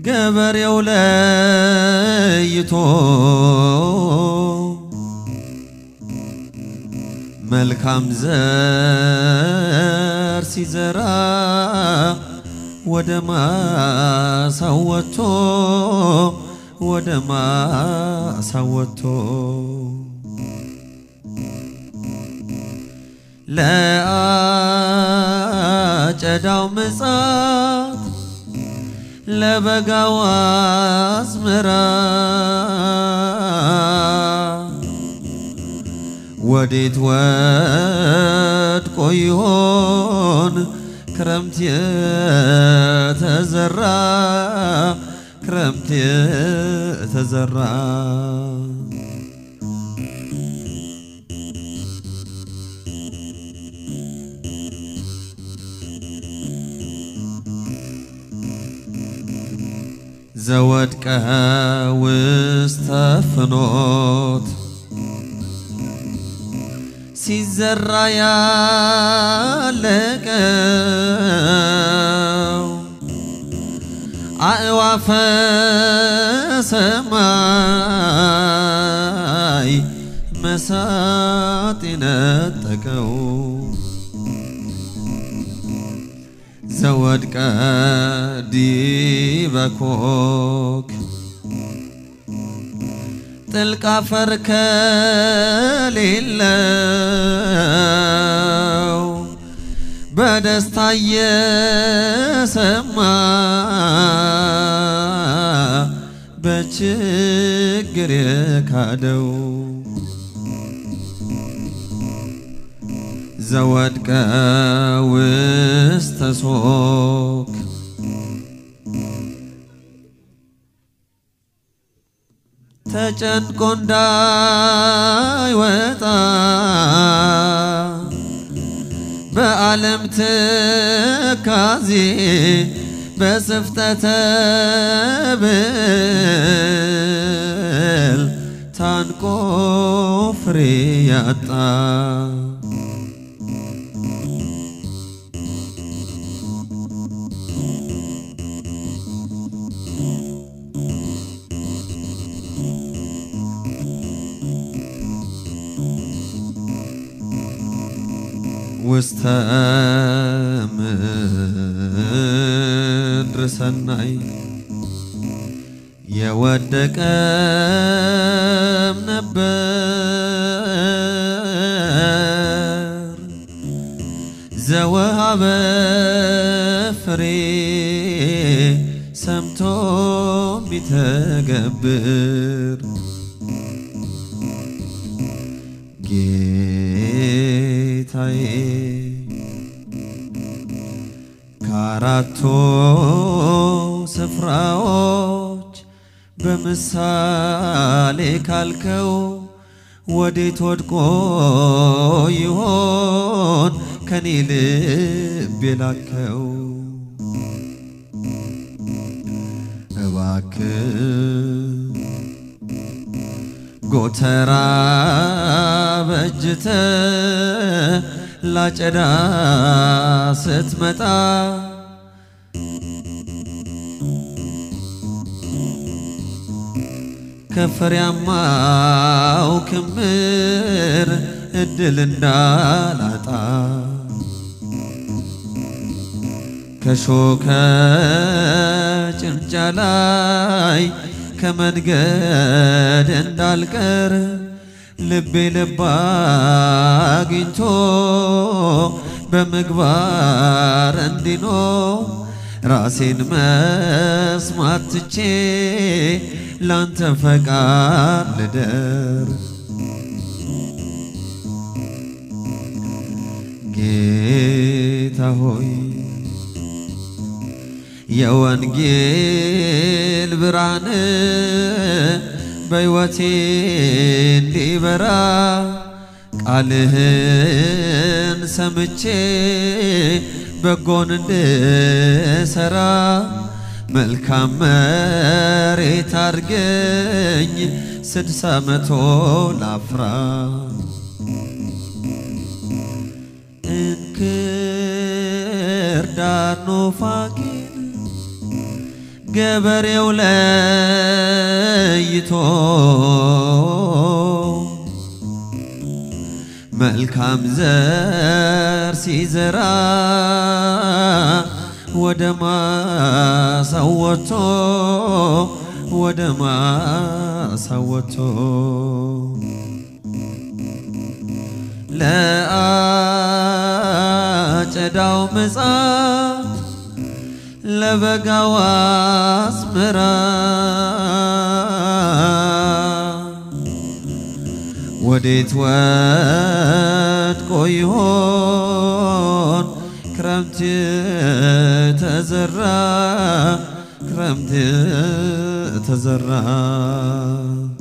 ገበሬው ለይቶ መልካም ዘር ሲዘራ ወደ ማሳው ወጥቶ ወደ ማሳው ወጥቶ ለአጨዳው ምጻት ለበጋው አዝመራ ወዴት ወድቆ ይሆን ክረምት የተዘራ ክረምት የተዘራ ዘወድቀ ውስተ ፍኖት ሲዘራ ያለቀው አእዋፈ ሰማይ መሳጥ ነጠቀው ዘወድቀ ዲበ ኮክ ጥልቅ አፈር ከሌለው በደስታ እየሰማ በችግር የካደው ዘወድቀ ውስተ ሶክ ተጨንቆ እንዳይወጣ በዓለም ትካዜ በስፍተተ ብል ታንቆ ፍሬ ያጣ ውስተ ምድር ሰናይ የወደቀም ነበር ዘወሃበ ፍሬ ሰምቶ ሚተገብር ጌታዬ ከአራቱ ስፍራዎች በምሳሌ ካልከው ወዴት ወድቆ ይሆን ከኔ ልብ የላከው? እባክህ ጎተራ በእጅተ ላጨዳ ስትመጣ ከፍሬያማው ክምር እድል እንዳላጣ ከሾከ ጭንጫ ላይ ከመንገድ እንዳልቀር ልቤ ልብ አግኝቶ በምግባር እንዲኖር ራሴን መስማት ትቼ ላንተ ፈቃድ ልደር ጌታ ሆይ የወንጌል ብርሃን በሕይወቴ እንዲበራ ቃልህን ሰምቼ በጎን እንድሰራ መልካም መሬት አድርገኝ ስድሳ መቶ ላፍራ እንክርዳድ ኑፋቄን ገበሬው ለይቶ መልካም ዘር ሲዘራ ወደ ማሳው ወጥቶ ወደ ማሳው ወጥቶ ለአጨዳው ምጽአት ለበጋው አዝመራ ወዴት ወድቆ ይሆን ክረምት ተዘራ ክረምት ተዘራ